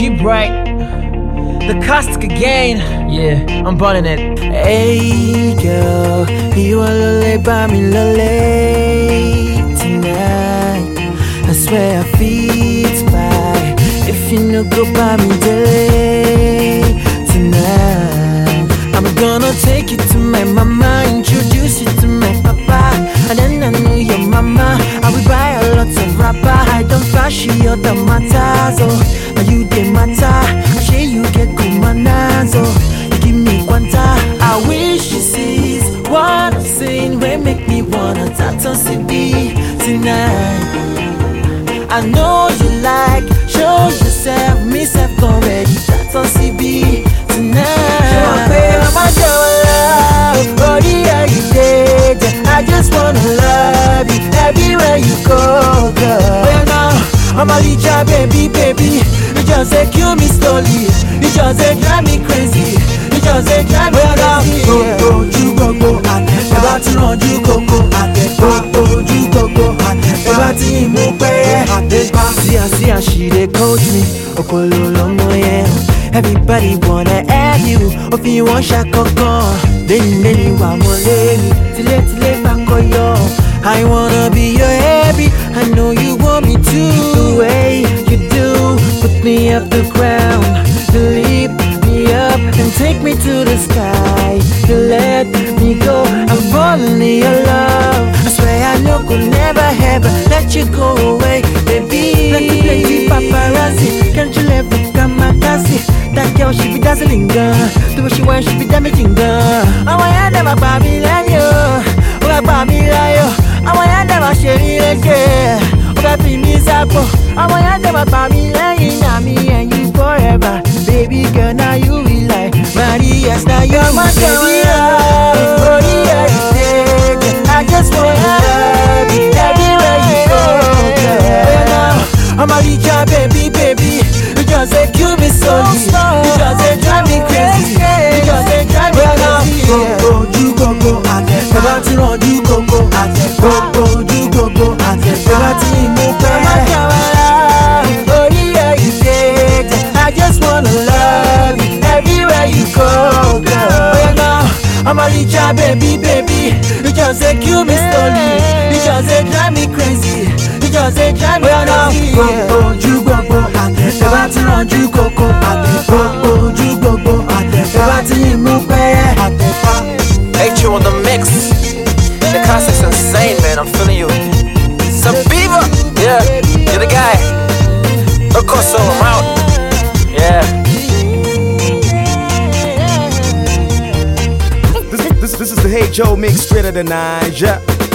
G Bright, the caustic again. Yeah, I'm burning it. Hey girl, you wanna lay by me late tonight. I swear I feel by if you no go by me delay tonight. I'm gonna take you to my mama, introduce you to my papa, and then I know your mama. I will buy a lot of rapper. I don't flash you the matters, oh, now you the matter. I say you get good manners, oh, you give me quanta. I wish you sees what I'm saying, will make me wanna tattoo CB tonight. I know you like, show yourself, me self already. That's on CB tonight. Show my baby, my love, body how you did. I just wanna love you everywhere you go, girl. Well now, I'm a little baby, baby. You just say kill me slowly. You just say drive me crazy. You just say drive me crazy. Gbogbo ojú gbogbo àtẹ̀pá. Ẹ bá ti rànjú kókó àtẹ̀pá. Gbogbo ojú gbogbo àtẹ̀pá. Ẹ bá ti mú pẹ́yẹ àtẹ̀pá. See how, see how she dey coach me. Okolo lọmọ yẹn. Everybody wanna have you. Òfin wọn ṣàkọ́kọ́. Lẹ́yìn lẹ́yìn wà mọ́ lẹ́yìn. Tilétilé bá kọyọ. I wanna be your happy. I know you want me to. The way you do, put me up the ground. You lift me up and take me to the sky. You let me go. I'm falling in your love. I swear I know could never ever let you go away, baby. Plenty, plenty paparazzi. Can't you let me come my That girl, she be dazzling, girl. The way she wear, she be damaging, girl. I want you never buy me like you. Oh, I buy me like you. I want you never share me like you. Oh, I be me zapo. I want you never buy me like you. Now me and you forever. Baby girl, now you be like Maria, now you're my baby. Oh, yeah, yeah. I just wanna love you everywhere you go, girl. Now, I'm a richer baby, baby. You just say kill me slowly. You just say drive me crazy. You just say drive me crazy. Gbogbo ojú gbogbo àtẹ̀pá. Ẹ bá ti rànjú gbogbo àtẹ̀pá. Gbogbo ojú gbogbo àtẹ̀pá. Ẹ bá ti mú pẹ́. Ẹ má jà wá lá. Orí ẹ̀ ìdè. I just wanna love you everywhere you go, girl. Oh, now, I'm a richer baby, baby. You just say kill me slowly. You just say drive me crazy. You just say drive me crazy. Gbogbo ojú gbogbo àtẹ̀pá. Ẹ bá ti rànjú kókó àtẹ̀pá. Gbogbo ojú gbogbo àtẹ̀pá. Ẹ bá ti mú pẹ́ àtẹ̀pá. H on the mix. The caustic's insane, man. I'm feeling you. Sabiva, yeah, you're the guy. Of course, so I'm out. Yeah. This, this, this is the Hey Joe mix straight out of the Niger.